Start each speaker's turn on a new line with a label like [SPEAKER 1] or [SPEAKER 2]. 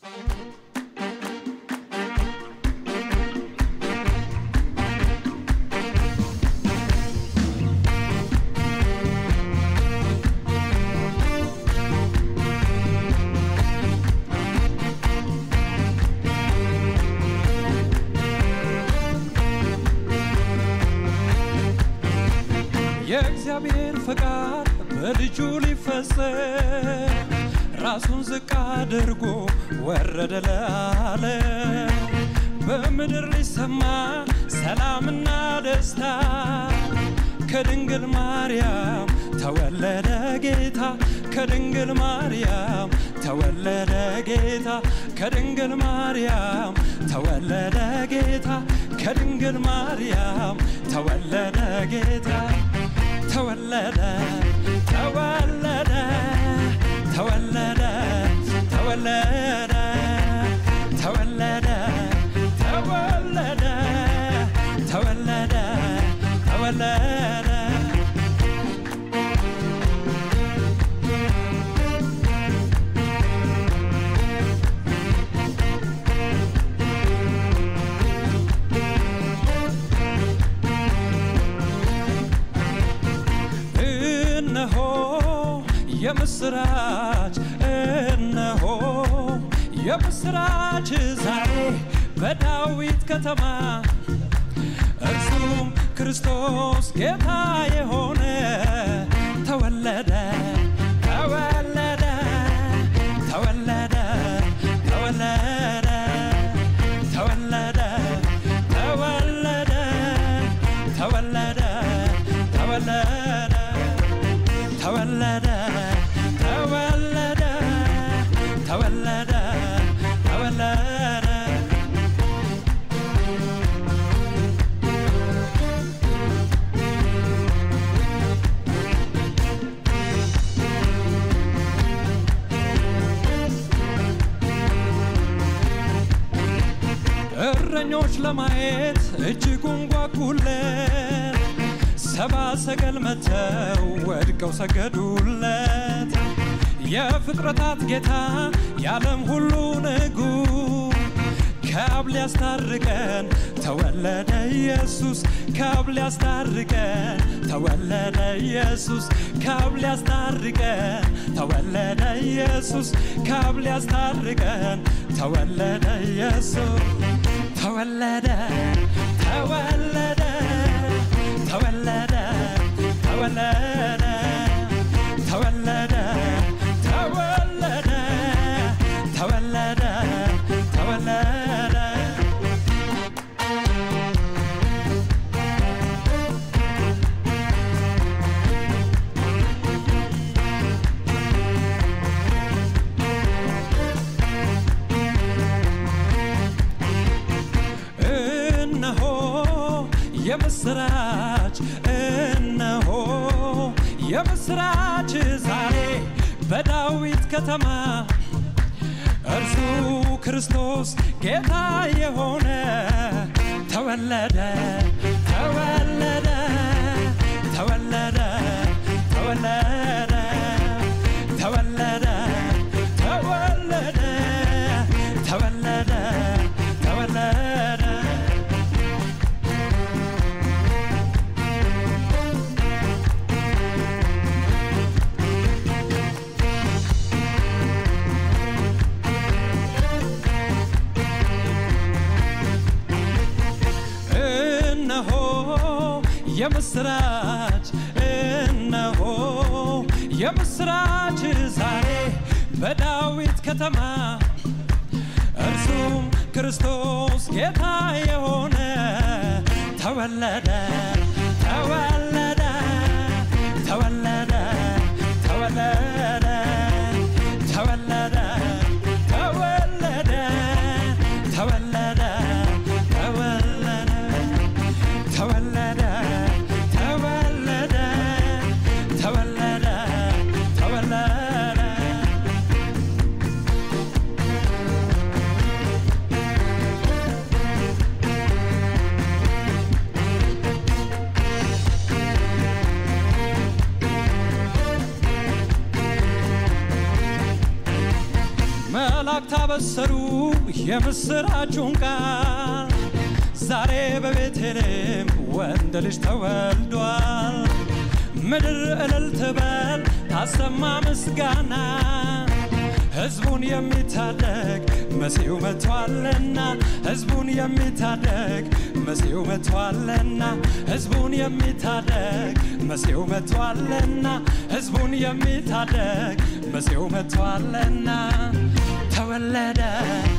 [SPEAKER 1] የእግዚአብሔር ፈቃድ በልጁ ሊፈጸም ራሱን ዝቅ አድርጎ ወረደ ለዓለ በምድር ሊሰማ ሰላምና ደስታ ከድንግል ማርያም ተወለደ ጌታ ከድንግል ማርያም ተወለደ ጌታ ከድንግል ማርያም ተወለደ ጌታ ከድንግል ማርያም ተወለደ ጌታ ተወለደ ተወለደ ተወለደ ተወለደ ተወለደ ተወለደ ተወለደ ተወለደ እነሆ የምስራች እነሆ የምስራች ዛሬ በዳዊት ከተማ እርሱም ክርስቶስ ጌታ የሆነ ተወለደ ተወለደ ተወለደ ተወለደ ተወለደ ተወለደ ተወለደ ተወለደ ተወለደ ተወለደ ተወለደ ተወለደ እረኞች ለማየት እጅጉን ጓጉለት ሰባ ሰገል መተው ወድቀው ሰገዱለት። የፍጥረታት ጌታ የዓለም ሁሉ ንጉሥ ከአብ ሊያስታርቀን ተወለደ ኢየሱስ ከአብ ሊያስታርቀን ተወለደ ኢየሱስ ከአብ ሊያስታርቀን ተወለደ ኢየሱስ ከአብ ሊያስታርቀን ተወለደ ኢየሱስ ተወለደ ተወለደ ተወለደ ተወለደ ተወለደ ተወለደ ተወለደ ተወለደ እነሆ የምስራች እነሆ የምስራች ዛሬ በዳዊት ከተማ እርሱ ክርስቶስ ጌታ የሆነ ተወለደ ተወለደ ተወለደ ተወለደ ተወለደ ተወለደ ተወለደ ተወለደ እነሆ የምስራች እነሆ የምስራች ዛሬ በዳዊት ከተማ እርሱም ክርስቶስ ጌታ የሆነ ተወለደ ተወለደ ተወለደ ተወለደ ተወለደ ተወለደ ተወለደ ተወለደ ተወለደ ተወለደ ተወለደ ተወለደ አበሰሩ የምስራቹን ቃል ዛሬ በቤተልሔም ወንድ ልጅ ተወልዷል። ምድር እልል ትበል ታሰማ ምስጋና ሕዝቡን የሚታደግ መሲሁ መጥቷልና ሕዝቡን የሚታደግ መሲሁ መጥቷልና ሕዝቡን የሚታደግ መሲሁ መጥቷልና ሕዝቡን የሚታደግ መሲሁ መጥቷልና ተወለደ